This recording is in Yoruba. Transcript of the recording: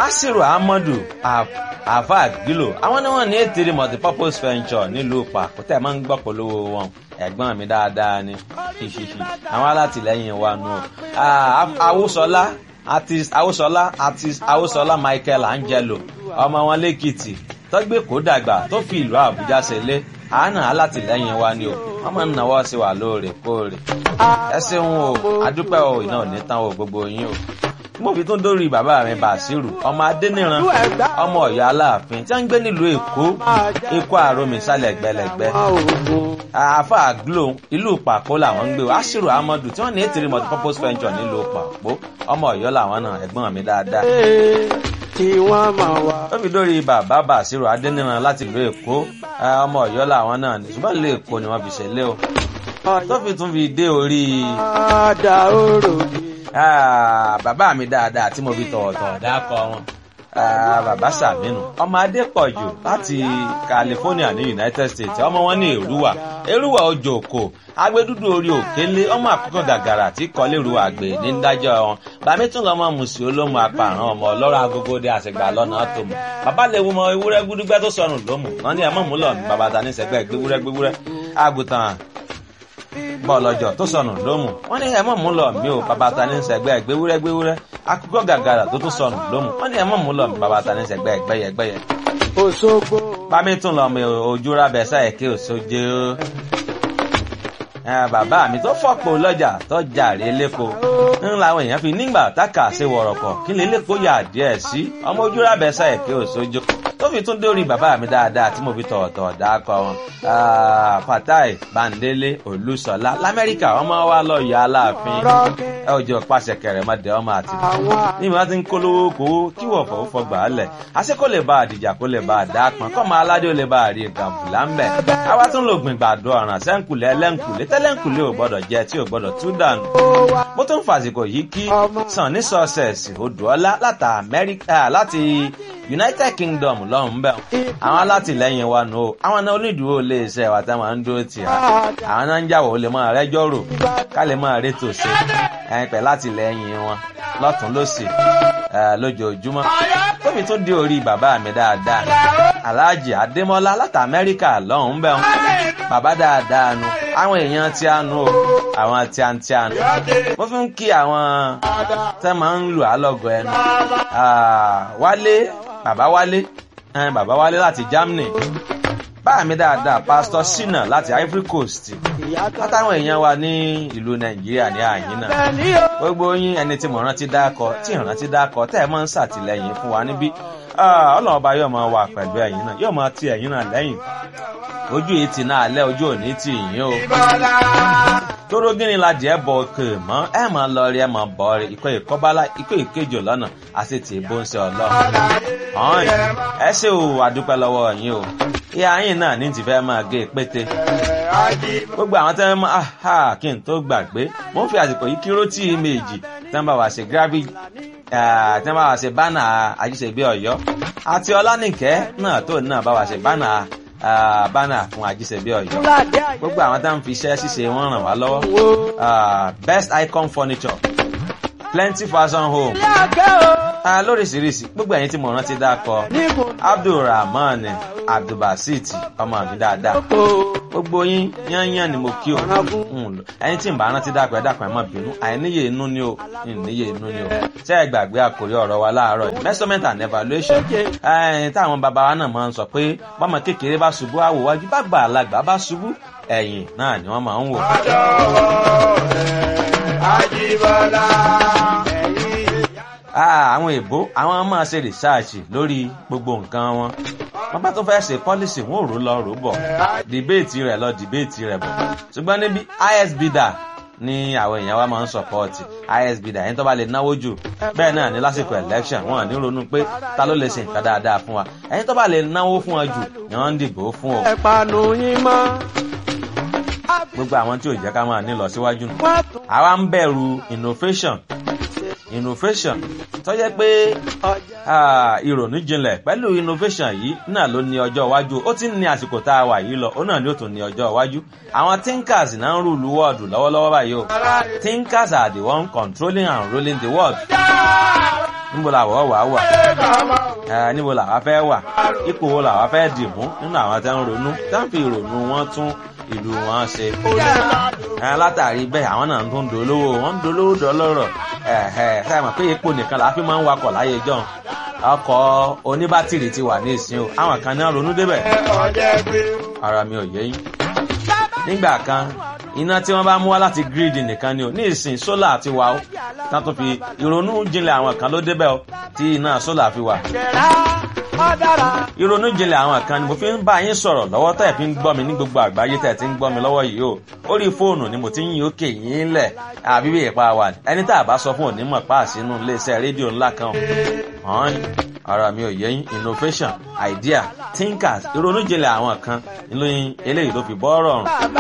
asiru ahmadu afa gilo àwọn ni wọn ní ètèrè multipurpose venture nílùú pàkó tẹ máa ń gbọ́ polówó wọn ẹ̀gbọ́n mi dáadáa ni ṣíṣíṣí àwọn alátìlẹ́yìn wa nù awúsọlá artist awúsọlá artist awúsọlá michael angelo ọmọ wọn lẹ́kìtì tọ́gbẹ́ kó dàgbà tó fi ìlú àbújá ṣẹlẹ̀ àánà alátìlẹ́yìn wa ni o wọ́n máa ń náwó sí wa lóòrèkóòrè ẹ ṣeun o adúpẹ́ o iná ò ní tán o gbogbo yín o mo fi tún dórí bàbá mi bàṣírù ọmọ adẹniran ọmọ ọyọ aláàfin tí wọn ń gbé nílùú èkó èkó àròmì sálẹ gbẹlẹgbẹ àáfà glo ìlú pàpó làwọn ń gbé o aṣírù amadu tí wọn ní ètìrí multipurpose venture nílùú pàpó ọmọ ọyọ làwọn náà ẹgbọn mi dáadáa kí wọ́n máa wá. ó fi dórí bàbá bàṣírù adẹniran láti ìlú èkó ọmọ ọyọ làwọn náà ní ṣùgbọ́n ìlú èkó ni wọ́n fi ṣẹlẹ̀ o tó fi tún fi dé orí. Ada orò mi. Ah, bàbá mi dáadáa tí mo fi tọ̀wọ̀tọ̀ dákọ wọn. Ah, bàbá sàmínú ọmọ adépọ̀jù láti california ní united states ọmọ wọn ní èrúwà èrúwà ojú òkò agbẹdúdú orí òkèlè ọmọ àkókò gàgàrà tí kọlẹ́rù àgbè ní dájọ́ wọn bàmí tún lọ́mọ mùsùlùmí olómù apààrán ọmọ ọlọ́rọ̀ agogo dé àṣegbà lọ́nà tó mọ̀ bàbá lè wo mọ ewúrẹ́ gbúdúgbẹ́ tó sọnù lómù wọn ní ẹ̀mọ́ múlọ̀ ní bàbá ta ní sẹ́gbẹ́ gbéwúrẹ́ gbéwúrẹ́ àgùntàn bọ́ọ̀lọ́jọ́ tó sọnù lómù wọ́n ní ẹ̀mọ́ mú lọ mí o bàbá ta ní sẹ́gbẹ́ gbéwúrẹ́ gbéwúrẹ́ akókò gàgàrà tó tún sọnù lómù wọ́n ní ẹ̀mọ́ mú lọ mí bàbá ta ní sẹ́gbẹ́ gbẹ́yẹ gbẹ́yẹ. Òṣogbo. bámi tún lọ mi ojú rábẹ sáyẹ kí òṣojú bàbá mi tó fọ́pọ̀ lọ́jà tó jàre lẹ́kọ̀ọ́ ń làwọn èèyàn fi nígbà táka ṣe wọ̀rọ̀kọ̀ kí lè lẹ́kọ̀ọ́ yà díẹ̀ sí ọmọ ojú rábẹ sáyẹ kí òṣojú tó fi tún dórí bàbá mi dáadáa tí mo fi tọ̀ọ̀tọ̀ dákọ wọn. fatai bandele olùsọlá lamẹ́ríkà ọmọ wa lọ yọ aláàfin ẹ ò jọ pàṣẹ kẹrẹ mọdẹ ọmọ àti ní ìmọ̀ tí ń kólówó kówó kí wọ́n fọwọ́ fọgbà á lẹ̀ àṣẹ kó lè bá àdìjà kó lè bá àdá pọn kọ́ máa aládé ó lè bá àrí gàmbùlà ń bẹ̀. àwa tún lò gbìn gbàdo ọ̀ràn sẹ́ńkùlẹ̀ ẹlẹ́ńkùlẹ̀ tẹ́lẹ̀ńkùlẹ̀ ò gbọ́dọ̀ jẹ tí ò gbọ́dọ̀ tú dànù. mo tún fàsìkò yìí kí sàn ní sọ́ọ̀sẹ̀sì odòọ́lá láti united kingdom lọ́hùn bẹ́ẹ̀ àwọn alátìlẹyìn wa nù o àwọn náà onídùúró lè ṣe ẹ̀wà tá máa ń dúró tì á àwọn náà ń jàwọ̀ ó lè máa rẹ́jọ́ rò ká lè máa rétò ṣe ẹ̀yìn pẹ̀ látìlẹyìn wọn lọ́tún lọ́sì lójoojúmọ́ tóbi tún dé orí bàbá mi dáadáa aláàjì adémọ́lá láti amẹ́ríkà lọ́hùn bẹ́ẹ̀ bàbá dáadáa nu àwọn èèyàn tí a nu o àwọn tí a ń tí a nu mo fi ń kí àwọn tẹ́ máa ń lù á lọ́gọ̀ ẹnu wálé bàbá wálé ẹn bàbá wálé láti germany báà mi dáadáa pastor sina láti ivory coast látàwọn èèyàn wa ní ìlú nàìjíríà ní àyín náà gbogbo yín ẹni tí mo rántí dákọ tí ìrántí dákọ tẹ́ ẹ máa ń ṣàtìlẹyìn fún wa níbí ọlọ́run ọba yóò máa wà pẹ̀lú ẹ̀yìn náà yóò máa ti ẹ̀yìn náà lẹ́yìn ojú yìí ti náà lẹ́ ojú òní ti yín o tóró gíní la jẹ́ bọ̀ òkè mọ́ ẹ máa lọ rí ẹ máa bọ̀ rí ikọ̀ ìkọ́bálá ikọ̀ ìkejì lọ́nà àti tì í bó ń ṣe ọlọ́run ọ̀hún ẹ ṣe o àdúpẹ́ lọ́wọ́ yín o ìyá yín náà ní ti fẹ́ máa gé pété gbogbo àwọn tẹ́ mọ́ aha kí n tó gbàgbé mo ń fi àsìkò yìí kíró tí méjì tẹ́ ń bá wa ṣe gravity tí wọ́n bá wa ṣe bánà àjíṣebí ọ̀yọ́ àti ọlánìkẹ́ náà tó náà bá wa ṣe bánà bánà fún àjíṣebí ọ̀yọ́ gbogbo àwọn tá à ń fi iṣẹ́ ṣíṣe wọn ràn wá lọ́wọ́ best icon furniture plenty fashion home lóríṣiríṣi gbogbo ẹ̀yin tí mo rántí dákọ abdulrahman abdulbasit ọmọ mi dáadáa gbogbo yín yányán ni mo kí o ẹyin tí n bá rántí dákọ ẹ dákọ ẹ mọ bínú àìníye inú ni o ìníye inú ni o ṣé ẹ gbàgbé àkórí ọ̀rọ̀ wa láàárọ̀ yìí measurement and evaluation ẹyin táwọn bàbá wa náà máa ń sọ pé bọ́mọ kékeré bá ṣubú àwòwájú bá gbà alágbà bá ṣubú ẹ̀yìn náà ni wọ́n máa ń wò. Àjíbọ́lá. àwọn èbó àwọn máa ṣe rìsáàṣì lórí gbogbo nǹkan wọn wọn bá tún fẹ́ ṣe pọ́lísì wọn ò rò lọ rò bọ̀ dìbéètì rẹ̀ lọ dìbéètì rẹ̀ bọ̀ ṣùgbọ́n níbi isb dà ní àwọn èèyàn wa máa ń sọpọ́ọ̀tì isb dà ẹni tó bá lè náwó jù bẹ́ẹ̀ náà ní lásìkò election wọn ní ronú pé ta ló lè ṣe nǹkan dáadáa fún wa ẹni tó bá lè náwó fún wa jù ni wọ́n ń dìbò fún o. ẹ̀pànù yín mọ́. gbogbo àwọn tí ò jẹ́ ká máa ní lọ síwájú nù. àwa ń bẹ̀rù innovation innovation tó jẹ́ pé ìrònú jinlẹ̀ pẹ̀lú innovation yìí náà ló ní ọjọ́ iwájú ó ti ń ní àsìkò tá a wà yìí lọ ó náà ni ó tún ní ọjọ́ iwájú àwọn thinkers náà ń rúlu world lọ́wọ́lọ́wọ́ báyìí o thinkers are the one controlling and ruling the world níbo làwọ̀ wà wà ẹ níbo làwa fẹ́ wà ipò wo làwa fẹ́ dì mú nínú àwọn tẹ́ ń ronú tẹ́ ń fi ìrònú wọn tún ìlú wọn ṣe. ẹ látàrí bẹ́ẹ̀ àwọn náà tó ń dolówó wọ́n ń dolówó dọ́lọ́rọ̀ ẹ ẹ sáà mọ̀ pé epo nìkan làá fi máa ń wakọ̀ láyé jọ́ ọkọ̀ oníbátìrì ti wà ní ìsìn o àwọn kan náà ronú débẹ̀ ara mi ò yé yín. nígbà kan iná tí wọ́n bá mú wá láti gírídì nìkan ni o ní ìsìn sólà ti wà ó tá tó fi ìrònú jinlẹ̀ àwọn kan ló débẹ̀ o tí iná sólà fi wà. ìrònú jinlẹ̀ àwọn kan ni mo fi ń bá yín sọ̀rọ̀ lọ́wọ́ tẹ̀ fi ń gbọ́ mi ní gbogbo àgbáyé tẹ̀ ti ń gbọ́ mi lọ́wọ́ yìí o orí fóònù ni mo ti ń yín òkè yín lẹ̀ àbí bí ìpa wà ẹni tá a bá sọ fún onímọ̀ páàsì inú iléeṣẹ́ rédíò ńlá kan hàn ara mi ò yẹ yín innovation idea thinkers ìrònú jinlẹ̀ àwọn kan ìlú eléyìí ló fi bọ́ ọ̀rọ̀ ọ̀run